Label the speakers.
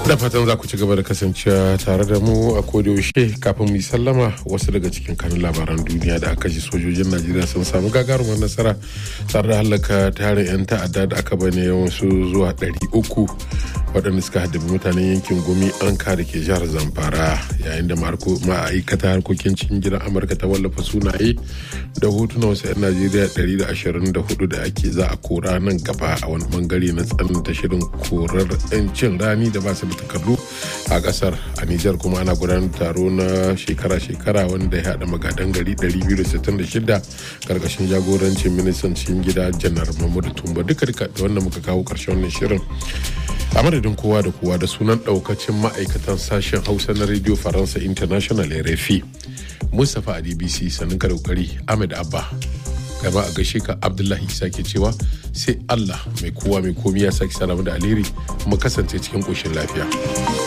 Speaker 1: da fatan za ku ci gaba da kasancewa tare da mu a yaushe kafin mu yi sallama wasu daga cikin kanun labaran duniya da aka ji sojojin najeriya sun samu gagarumar nasara tare da hallaka tarin 'yan ta'adda da aka bane wasu zuwa 300 waɗanda suka haddabi mutanen yankin gumi an da ke jihar zamfara yayin da ma'aikata harkokin cikin gidan amurka ta wallafa sunaye da hotunan wasu 'yan najeriya 124 da ake za a kora nan gaba a wani bangare na tsananta shirin korar 'yancin rani da ba su da takardu a kasar a nijar kuma ana gudanar taro na shekara-shekara wanda ya haɗa magadan gari 266 karkashin jagorancin ministan cikin gida janar mahmudu tumba duka duka da wanda muka kawo karshen wannan shirin a madadin kowa da kowa da sunan daukacin ma'aikatan sashen hausa na radio faransa international rfi mustapha a dbc sanin ka kokari ahmed abba gaba a gaishe ka abdullahi isa ke cewa sai allah mai kowa mai komi ya sake salamu da alheri mu kasance cikin ƙoshin lafiya.